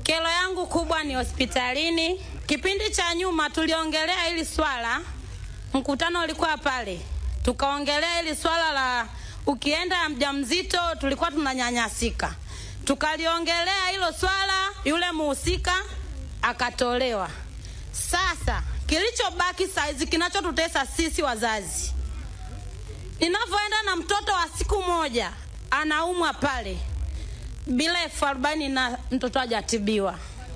Kero yangu kubwa ni hospitalini. Kipindi cha nyuma tuliongelea hili swala, mkutano ulikuwa pale, tukaongelea hili swala la ukienda mjamzito, tulikuwa tunanyanyasika, tukaliongelea hilo swala, yule muhusika akatolewa. Sasa kilichobaki saizi, kinachotutesa sisi wazazi, ninavyoenda na mtoto wa siku moja anaumwa pale bila elfu arobaini na mtoto hajatibiwa,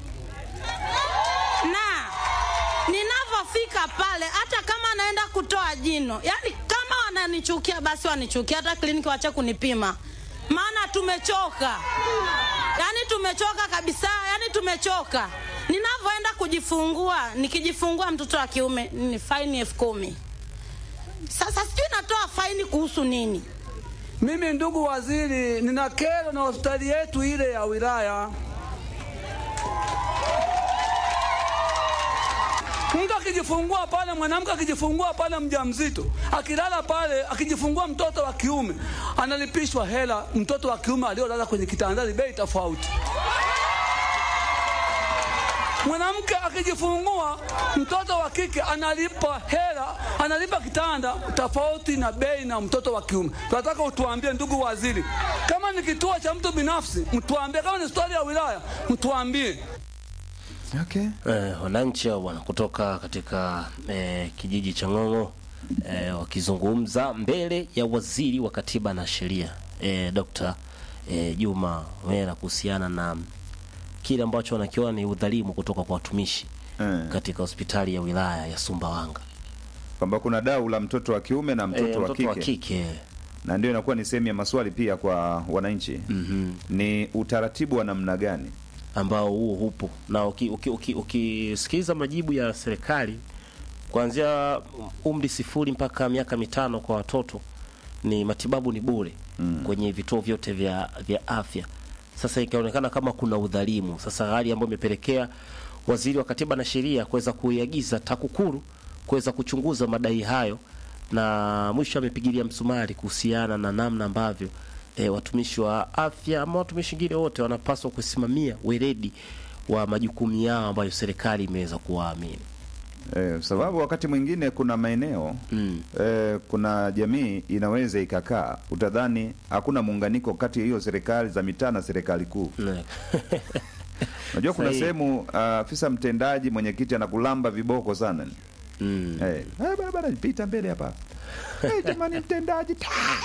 na ninavyofika pale, hata kama naenda kutoa jino, yani kama wananichukia basi wanichukia, hata kliniki wache kunipima, maana tumechoka, yani tumechoka kabisa, yani tumechoka. Ninavyoenda kujifungua, nikijifungua mtoto wa kiume ni faini elfu kumi. Sasa sijui natoa faini kuhusu nini? Mimi ndugu waziri, nina kero na hospitali yetu ile ya wilaya. Mtu akijifungua pale, mwanamke akijifungua pale mjamzito, akilala pale, akijifungua mtoto wa kiume, analipishwa hela mtoto wa kiume aliolala kwenye kitandani, bei tofauti. Mwanamke akijifungua mtoto wa kike analipa hela, analipa kitanda tofauti na bei na mtoto wa kiume. Tunataka utuambie, ndugu waziri, kama ni kituo cha mtu binafsi mtuambie, kama ni hospitali ya wilaya mtuambie. Okay. Eh, wananchi hao bwana kutoka katika eh, kijiji cha Ng'ong'o eh, wakizungumza mbele ya waziri wa katiba na sheria eh, Dr. eh, Juma Wera kuhusiana na kile ambacho wanakiona ni udhalimu kutoka kwa watumishi Eh. katika hospitali ya wilaya ya Sumbawanga. Kwamba kuna dau la mtoto wa kiume na mtoto, Eh, wa, mtoto kike. wa kike na ndio inakuwa ni sehemu ya maswali pia kwa wananchi mm-hmm. ni utaratibu wa namna gani ambao huo hupo na ukisikiliza uki, uki, ukisikiliza majibu ya serikali kuanzia umri sifuri mpaka miaka mitano kwa watoto ni matibabu ni bure mm. kwenye vituo vyote vya, vya afya. Sasa ikaonekana kama kuna udhalimu, sasa hali ambayo imepelekea waziri wa katiba na sheria kuweza kuiagiza TAKUKURU kuweza kuchunguza madai hayo, na mwisho amepigilia msumari kuhusiana na namna ambavyo e, watumishi wa afya ama watumishi wengine wote wanapaswa kusimamia weledi wa majukumu yao ambayo serikali imeweza kuwaamini. eh, sababu wakati mwingine kuna maeneo Mm. eh, kuna jamii inaweza ikakaa utadhani hakuna muunganiko kati ya hiyo serikali za mitaa na serikali kuu Ne. unajua kuna Sahihi. sehemu ah, afisa mtendaji mwenyekiti anakulamba viboko sana mm. Eh, eh, bana bana pita mbele hapa. Eh, jamani mtendaji.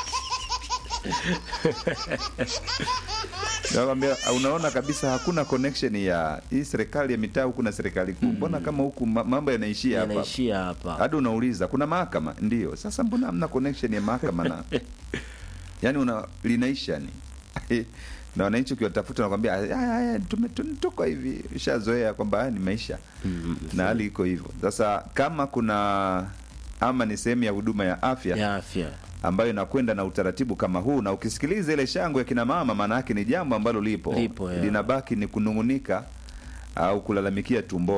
Nakwambia unaona kabisa hakuna connection ya hii serikali ya mitaa huku na serikali kuu. Mbona kama huku ma- mambo yanaishia hapa? Yanaishia hapa. Hadi unauliza kuna mahakama? Ndio. Sasa mbona hamna connection ya mahakama na yani una linaisha ni na wananchi ukiwatafuta nakwambia "Aya, aya, tume- tu- tuko hivi ushazoea kwamba haya ni maisha na hali iko hivyo sasa kama kuna ama ni sehemu ya huduma ya afya ya afya ambayo inakwenda na utaratibu kama huu na ukisikiliza ile shangwe ya kina mama maana yake ni jambo ambalo lipo, Lipo, ya. linabaki ni kunung'unika au kulalamikia tumbo